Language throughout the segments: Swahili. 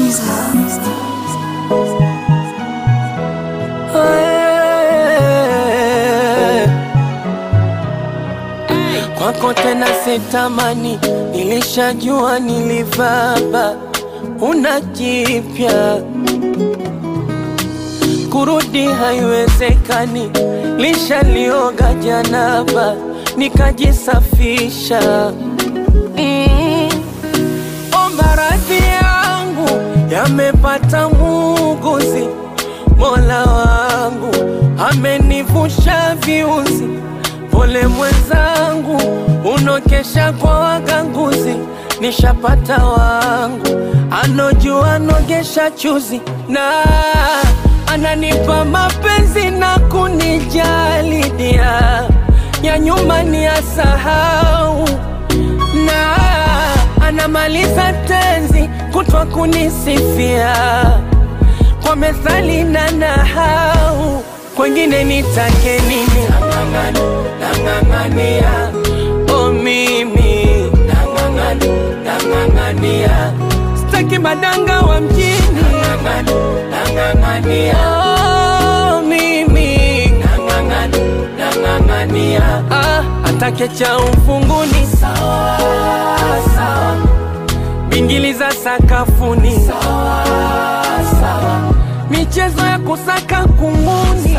Kwako tena sitamani, nilishajua nilivaba, una jipya kurudi haiwezekani, lishalioga janaba nikajisafisha. Mm. Omba radhi yangu yamepata muuguzi, Mola wangu amenivusha viuzi. Pole mwenzangu, unokesha kwa waganguzi, nishapata wangu anojua nogesha chuzi na ananipa mapenzi na kunijali dia ya nyuma ni asahau na anamaliza tenzi kutwa kunisifia kwa methali na nahau kwengine nitake nini nang'ang'ania o mimi nang'ang'ania staki madanga wa mjini oh, mimi ah, atake cha ufunguni bingili za sakafuni michezo ya kusaka kunguni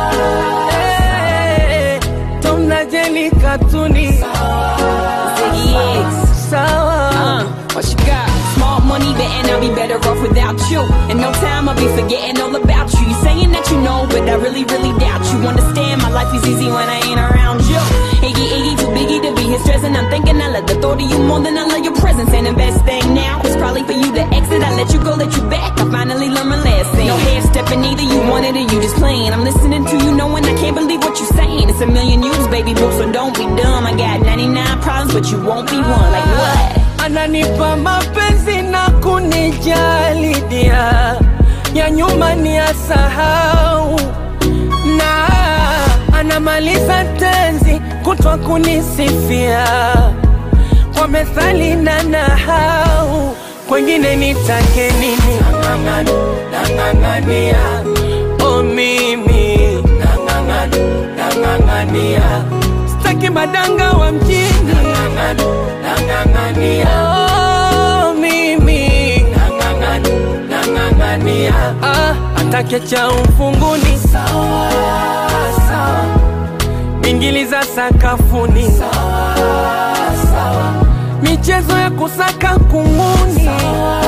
Eh, Tom na Jerry katuni Ziggy X. sawa Uh, what you got? Small money, but and I'll be better off without you. In no time, I'll be forgetting all about you. You saying that you know, but I really, really doubt you. Understand, my life is easy when I ain't around you. Iggy, Iggy, too biggie to be his stressing. I'm thinking I love the thought of you more than I love your presence. And the best thing now is probably for you to exit. I let you go, let you back. I finally learned my lesson. No half stepping either, you wanted or you just playing. I'm listening to you, knowing I can't believe what you're saying. It's a million views, baby boo, so don't be dumb. I got 99 problems, but you won't be one. Like what? ananipa mapenzi na kunijali dia ya nyuma ni asahau na anamaliza tenzi kutwa kunisifia kwa methali na nahau kwengine nitake nini nang'ang'ania o mimi nang'ang'ania staki madanga wa mjini Oh, mimi ah, atake cha ufunguni bingili za sakafuni michezo ya kusaka kunguni